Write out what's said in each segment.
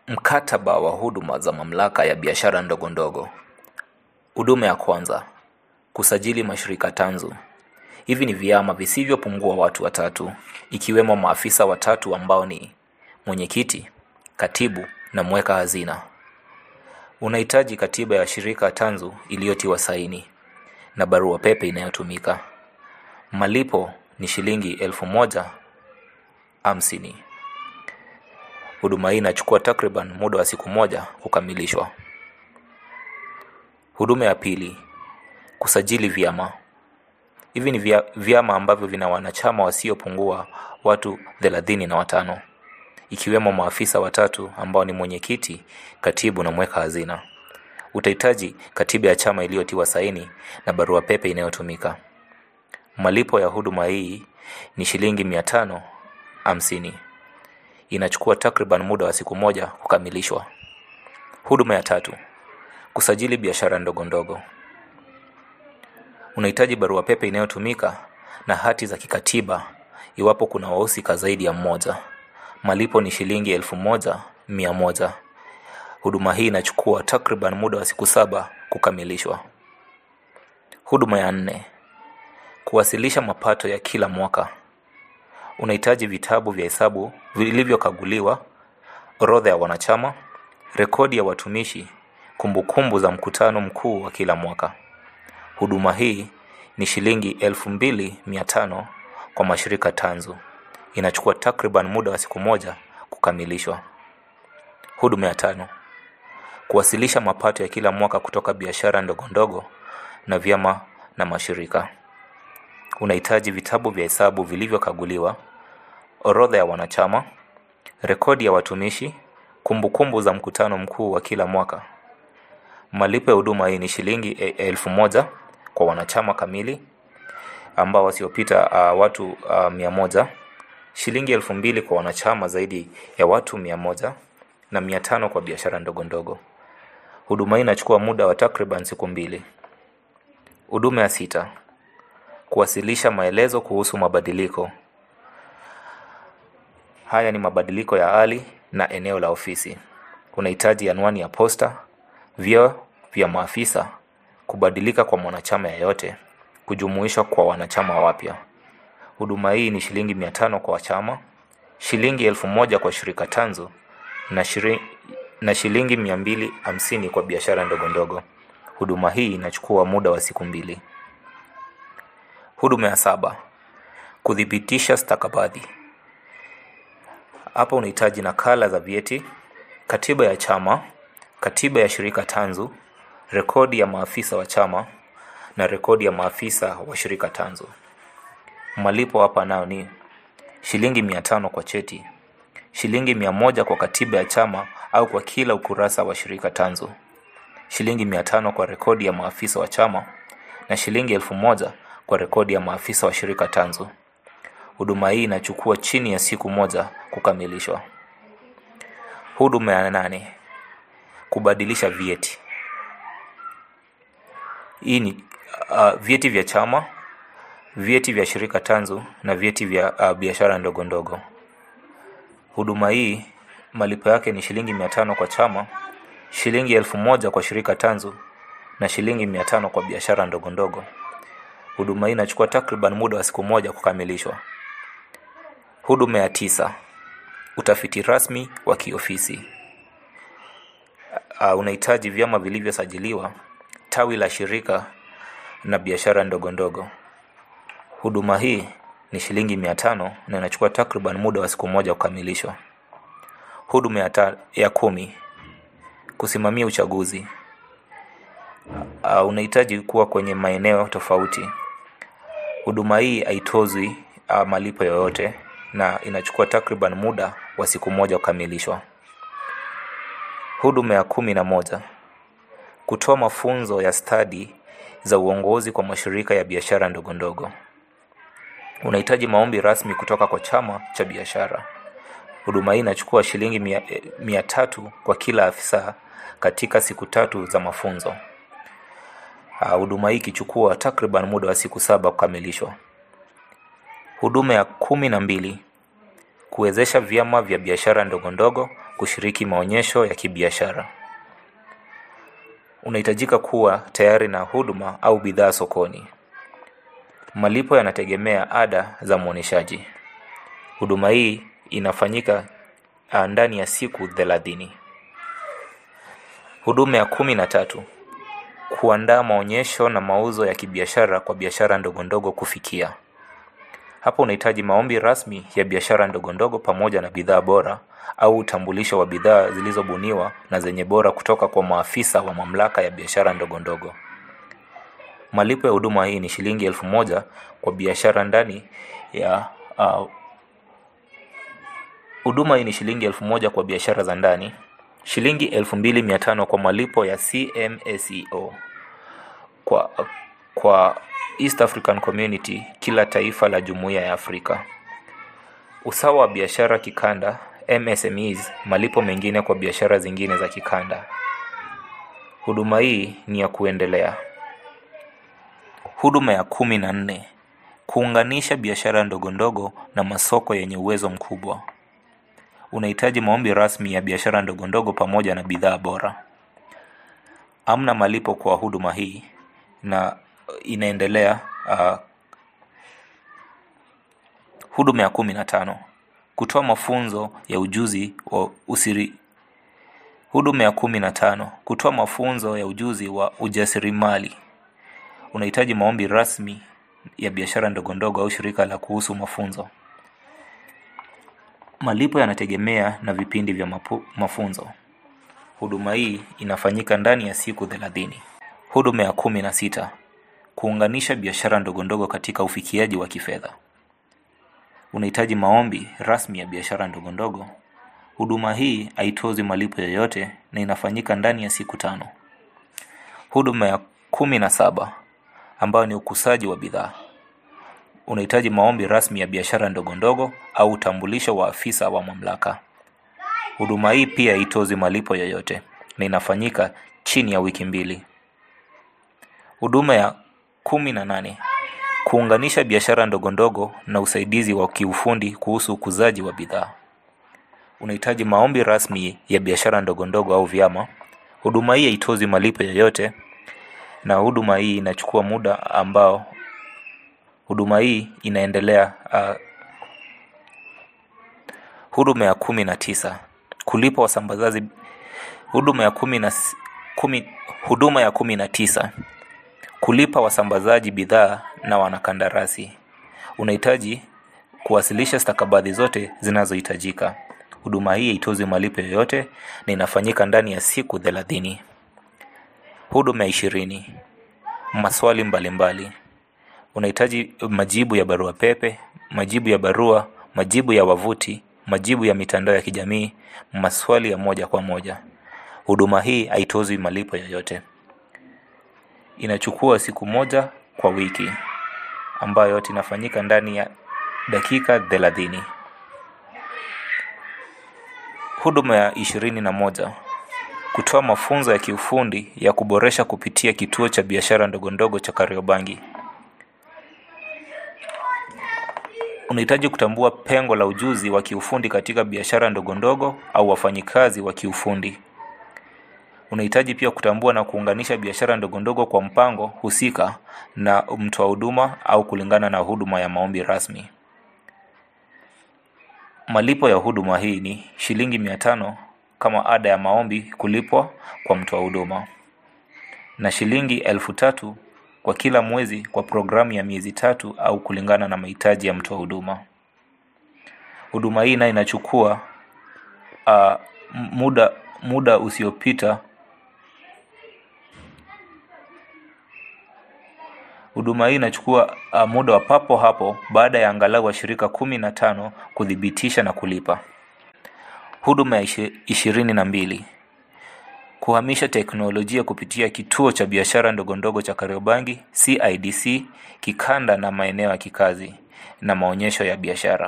Mkataba wa huduma za mamlaka ya biashara ndogo ndogo. Huduma ya kwanza, kusajili mashirika tanzu. Hivi ni vyama visivyopungua watu watatu, ikiwemo maafisa watatu ambao ni mwenyekiti, katibu na mweka hazina. Unahitaji katiba ya shirika tanzu iliyotiwa saini na barua pepe inayotumika. Malipo ni shilingi elfu moja hamsini. Huduma hii inachukua takriban muda wa siku moja kukamilishwa. Huduma ya pili, kusajili vyama. Hivi ni vya- vyama ambavyo vina wanachama wasiopungua watu thelathini na watano, ikiwemo maafisa watatu ambao ni mwenyekiti, katibu na mweka hazina. Utahitaji katiba ya chama iliyotiwa saini na barua pepe inayotumika. Malipo ya huduma hii ni shilingi mia tano hamsini. Inachukua takriban muda wa siku moja kukamilishwa. Huduma ya tatu, kusajili biashara ndogo ndogo. Unahitaji barua pepe inayotumika na hati za kikatiba iwapo kuna wahusika zaidi ya mmoja. Malipo ni shilingi elfu moja mia moja. Huduma hii inachukua takriban muda wa siku saba kukamilishwa. Huduma ya nne, kuwasilisha mapato ya kila mwaka. Unahitaji vitabu vya hesabu vilivyokaguliwa, orodha ya wanachama, rekodi ya watumishi, kumbukumbu za mkutano mkuu wa kila mwaka. Huduma hii ni shilingi elfu mbili mia tano kwa mashirika tanzu. Inachukua takriban muda wa siku moja kukamilishwa. Huduma ya tano, kuwasilisha mapato ya kila mwaka kutoka biashara ndogo ndogo na vyama na mashirika. Unahitaji vitabu vya hesabu vilivyokaguliwa, orodha ya wanachama, rekodi ya watumishi, kumbukumbu za mkutano mkuu wa kila mwaka. Malipo ya huduma hii ni shilingi e- elfu moja kwa wanachama kamili ambao wasiopita uh, watu uh, mia moja, shilingi elfu mbili kwa wanachama zaidi ya watu mia moja na mia tano kwa biashara ndogo ndogo. Huduma hii inachukua muda wa takriban siku mbili. Huduma ya sita, kuwasilisha maelezo kuhusu mabadiliko. Haya ni mabadiliko ya hali na eneo la ofisi. Unahitaji anwani ya posta, vyeo vya maafisa, kubadilika kwa mwanachama yeyote, kujumuishwa kwa wanachama wapya. Huduma hii ni shilingi mia tano kwa wachama, shilingi elfu moja kwa shirika tanzu na, shiri, na shilingi mia mbili hamsini kwa biashara ndogo ndogo. Huduma hii inachukua muda wa siku mbili. Huduma ya saba, kuthibitisha stakabadhi. Hapa unahitaji nakala za vyeti, katiba ya chama, katiba ya shirika tanzu, rekodi ya maafisa wa chama na rekodi ya maafisa wa shirika tanzu. Malipo hapa nayo ni shilingi mia tano kwa cheti, shilingi mia moja kwa katiba ya chama au kwa kila ukurasa wa shirika tanzu, shilingi mia tano kwa rekodi ya maafisa wa chama na shilingi elfu moja kwa rekodi ya maafisa wa shirika tanzu. Huduma hii inachukua chini ya siku moja kukamilishwa. Huduma ya nane, kubadilisha vyeti. Hii ni uh, vyeti vya chama, vyeti vya shirika tanzu na vyeti vya uh, biashara ndogo ndogo. Huduma hii malipo yake ni shilingi mia tano kwa chama, shilingi elfu moja kwa shirika tanzu na shilingi mia tano kwa biashara ndogo ndogo. Huduma hii inachukua takriban muda wa siku moja kukamilishwa. Huduma ya tisa, utafiti rasmi wa kiofisi. Uh, unahitaji vyama vilivyosajiliwa, tawi la shirika na biashara ndogo ndogo. Huduma hii ni shilingi mia tano na inachukua takriban muda wa siku moja kukamilishwa. Huduma ya, ta, ya kumi, kusimamia uchaguzi. Uh, unahitaji kuwa kwenye maeneo tofauti. Huduma hii haitozwi uh, malipo yoyote na inachukua takriban muda wa siku moja kukamilishwa. Huduma ya kumi na moja, kutoa mafunzo ya stadi za uongozi kwa mashirika ya biashara ndogo ndogo. Unahitaji maombi rasmi kutoka kwa chama cha biashara. Huduma hii inachukua shilingi mia, eh, mia tatu kwa kila afisa katika siku tatu za mafunzo. Ah, Huduma hii ikichukua takriban muda wa siku saba kukamilishwa. Huduma ya kumi na mbili, kuwezesha vyama vya biashara ndogo ndogo kushiriki maonyesho ya kibiashara. Unahitajika kuwa tayari na huduma au bidhaa sokoni. Malipo yanategemea ada za muoneshaji. Huduma hii inafanyika ah, ndani ya siku thelathini. Huduma ya kumi na tatu. Kuandaa maonyesho na mauzo ya kibiashara kwa biashara ndogo ndogo kufikia. Hapa unahitaji maombi rasmi ya biashara ndogo ndogo pamoja na bidhaa bora au utambulisho wa bidhaa zilizobuniwa na zenye bora kutoka kwa maafisa wa mamlaka ya biashara ndogo ndogo. Malipo ya huduma hii ni shilingi elfu moja kwa biashara ndani ya ah, huduma hii ni shilingi elfu moja kwa biashara za ndani, shilingi elfu mbili mia tano kwa malipo ya CMSEO kwa, kwa East African Community, kila taifa la jumuiya ya Afrika. Usawa wa biashara kikanda MSMEs, malipo mengine kwa biashara zingine za kikanda. Huduma hii ni ya kuendelea. Huduma ya kumi na nne. Kuunganisha biashara ndogo ndogo na masoko yenye uwezo mkubwa. Unahitaji maombi rasmi ya biashara ndogo ndogo pamoja na bidhaa bora. Amna malipo kwa huduma hii na inaendelea. Uh, huduma ya kumi na tano. Kutoa mafunzo ya ujuzi wa usiri Huduma ya kumi na tano. Kutoa mafunzo ya ujuzi wa ujasiriamali. Unahitaji maombi rasmi ya biashara ndogo ndogo au shirika la kuhusu mafunzo. Malipo yanategemea na vipindi vya mapu, mafunzo. Huduma hii inafanyika ndani ya siku thelathini. Huduma ya kumi na sita. Kuunganisha biashara ndogo ndogo katika ufikiaji wa kifedha. Unahitaji maombi rasmi ya biashara ndogo ndogo. Huduma hii haitozi malipo yoyote na inafanyika ndani ya siku tano. Huduma ya kumi na saba ambayo ni ukusaji wa bidhaa. Unahitaji maombi rasmi ya biashara ndogo ndogo au utambulisho wa afisa wa mamlaka. Huduma hii pia haitozi malipo yoyote na inafanyika chini ya wiki mbili. Huduma ya kumi na nane. Kuunganisha biashara ndogo ndogo na usaidizi wa kiufundi kuhusu ukuzaji wa bidhaa. Unahitaji maombi rasmi ya biashara ndogo ndogo au vyama. Huduma hii haitozi malipo yoyote na huduma hii inachukua muda ambao huduma hii inaendelea. Uh, huduma ya kumi na tisa. Kulipa wasambazaji. Huduma ya kumi na, s- kumi, huduma ya kumi na tisa. Kulipa wasambazaji bidhaa na wanakandarasi. Unahitaji kuwasilisha stakabadhi zote zinazohitajika. Huduma hii haitozi malipo yoyote na inafanyika ndani ya siku thelathini. Huduma ya ishirini. Maswali mbalimbali. Unahitaji majibu ya barua pepe, majibu ya barua, majibu ya wavuti, majibu ya mitandao ya kijamii, maswali ya moja kwa moja. Huduma hii haitozi malipo yoyote. Inachukua siku moja kwa wiki ambayo yote inafanyika ndani ya dakika thelathini. Huduma ya ishirini na moja. Kutoa mafunzo ya kiufundi ya kuboresha kupitia kituo cha biashara ndogo ndogo cha Kariobangi. Unahitaji kutambua pengo la ujuzi wa kiufundi katika biashara ndogo ndogo au wafanyikazi wa kiufundi. Unahitaji pia kutambua na kuunganisha biashara ndogo ndogo kwa mpango husika na mtoa huduma au kulingana na huduma ya maombi rasmi. Malipo ya huduma hii ni shilingi mia tano kama ada ya maombi kulipwa kwa mtoa huduma na shilingi elfu tatu kwa kila mwezi kwa programu ya miezi tatu au kulingana na mahitaji ya mtoa huduma. Huduma hii nayo inachukua uh, muda muda usiopita Huduma hii inachukua uh, muda wa papo hapo baada ya angalau washirika kumi na tano kuthibitisha na kulipa. Huduma ya ishi- ishirini na mbili. Kuhamisha teknolojia kupitia kituo cha biashara ndogo ndogo cha Kariobangi CIDC kikanda na maeneo ya kikazi na maonyesho ya biashara.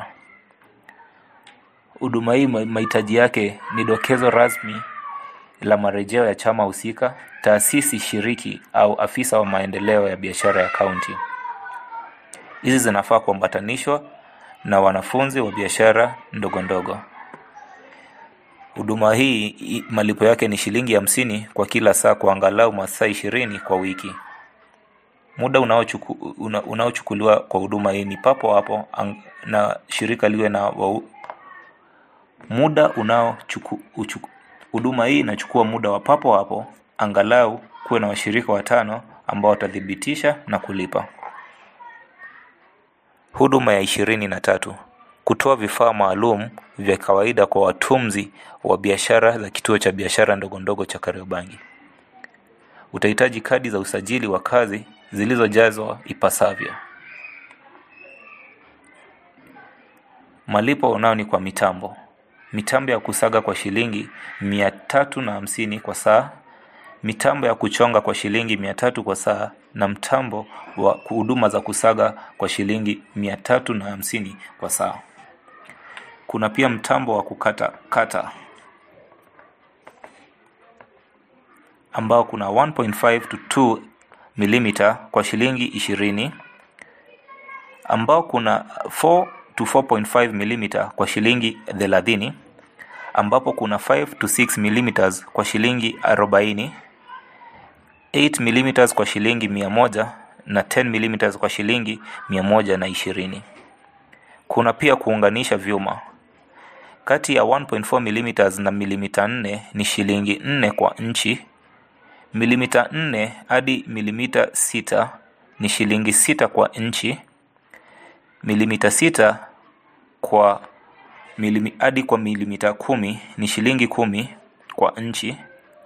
Huduma hii ma- mahitaji yake ni dokezo rasmi la marejeo ya chama husika, taasisi shiriki au afisa wa maendeleo ya biashara ya kaunti. Hizi zinafaa kuambatanishwa na wanafunzi wa biashara ndogo ndogo. Huduma hii i- malipo yake ni shilingi hamsini kwa kila saa kwa angalau masaa ishirini kwa wiki. Muda unaochuku, una, unaochukuliwa kwa huduma hii ni papo hapo ang, na shirika liwe na wau, muda unaochuku, uchuku, huduma hii inachukua muda wa papo hapo angalau kuwe na washirika watano ambao watathibitisha na kulipa. Huduma ya ishirini na tatu kutoa vifaa maalum vya kawaida kwa watunzi wa biashara za kituo cha biashara ndogo ndogo cha Kariobangi. Utahitaji kadi za usajili wa kazi zilizojazwa ipasavyo. Malipo unao ni kwa mitambo. Mitambo ya kusaga kwa shilingi mia tatu na hamsini kwa saa, mitambo ya kuchonga kwa shilingi mia tatu kwa saa na mtambo wa huduma za kusaga kwa shilingi mia tatu na hamsini kwa saa. Kuna pia mtambo wa kukata kata ambao kuna 1.5 to 2 mm kwa shilingi ishirini ambao kuna 4 to 4.5 mm kwa shilingi thelathini ambapo kuna 5 to 6 mm kwa shilingi arobaini 8 mm kwa shilingi mia moja na 10 mm kwa shilingi mia moja na ishirini. Kuna pia kuunganisha vyuma kati ya 1.4 mm na milimita 4 ni shilingi 4 kwa nchi. Milimita 4 hadi milimita 6 ni shilingi 6 kwa nchi. Milimita 6 kwa milimi, hadi kwa milimita 10 ni shilingi 10 kwa nchi.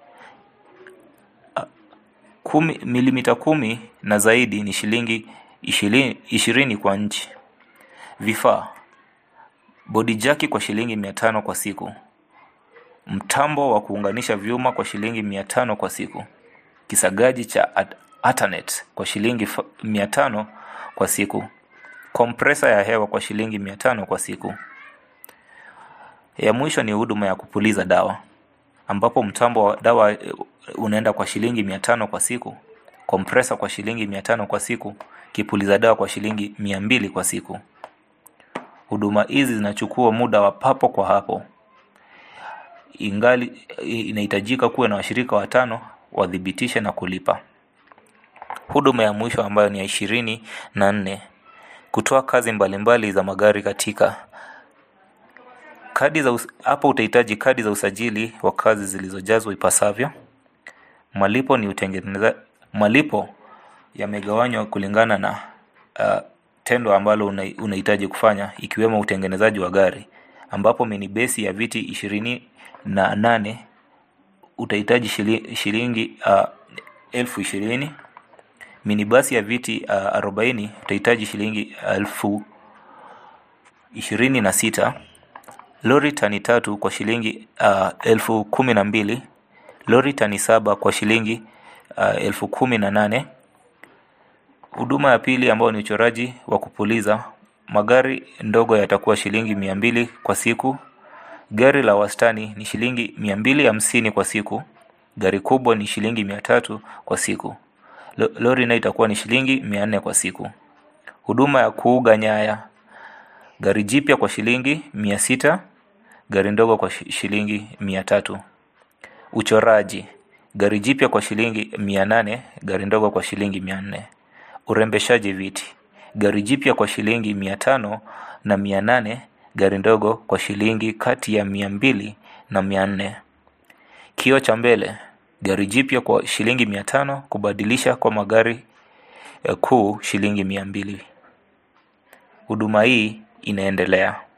Kumi, milimita 10 na zaidi ni shilingi 20, 20 kwa nchi. Vifaa bodi jaki kwa shilingi mia tano kwa siku, mtambo wa kuunganisha vyuma kwa shilingi mia tano kwa siku, kisagaji cha at- Ethernet kwa shilingi fa- mia tano kwa siku, kompresa ya hewa kwa shilingi mia tano kwa siku. Ya mwisho ni huduma ya kupuliza dawa, ambapo mtambo wa dawa eh, unaenda kwa shilingi mia tano kwa siku, kompresa kwa shilingi mia tano kwa siku, kipuliza dawa kwa shilingi mia mbili kwa siku. Huduma hizi zinachukua muda wa papo kwa hapo, ingali inahitajika kuwe na washirika watano wathibitishe na kulipa. Huduma ya mwisho ambayo ni ya ishirini na nne kutoa kazi mbalimbali za magari katika kadi za us- hapo utahitaji kadi za usajili wa kazi zilizojazwa ipasavyo. Malipo ni utengeneza malipo yamegawanywa kulingana na uh, tendo ambalo una- unahitaji kufanya ikiwemo utengenezaji wa gari ambapo minibesi ya viti ishirini na nane utahitaji shili- shilingi uh, elfu ishirini minibasi ya viti uh, arobaini utahitaji shilingi elfu ishirini na sita lori tani tatu kwa shilingi uh, elfu kumi na mbili lori tani saba kwa shilingi uh, elfu kumi na nane huduma ya pili ambayo ni uchoraji wa kupuliza magari ndogo yatakuwa shilingi mia mbili kwa siku gari la wastani ni shilingi mia mbili hamsini kwa siku gari kubwa ni shilingi mia tatu kwa siku Lo- lori nayo itakuwa ni shilingi mia nne kwa siku huduma ya kuuga nyaya gari jipya kwa shilingi mia sita gari ndogo kwa shi- shilingi mia tatu uchoraji gari jipya kwa shilingi mia nane gari ndogo kwa shilingi mia nne urembeshaji viti gari jipya kwa shilingi mia tano na mia nane gari ndogo kwa shilingi kati ya mia mbili na mia nne kioo cha mbele gari jipya kwa shilingi mia tano kubadilisha kwa magari eh, kuu shilingi mia mbili huduma hii inaendelea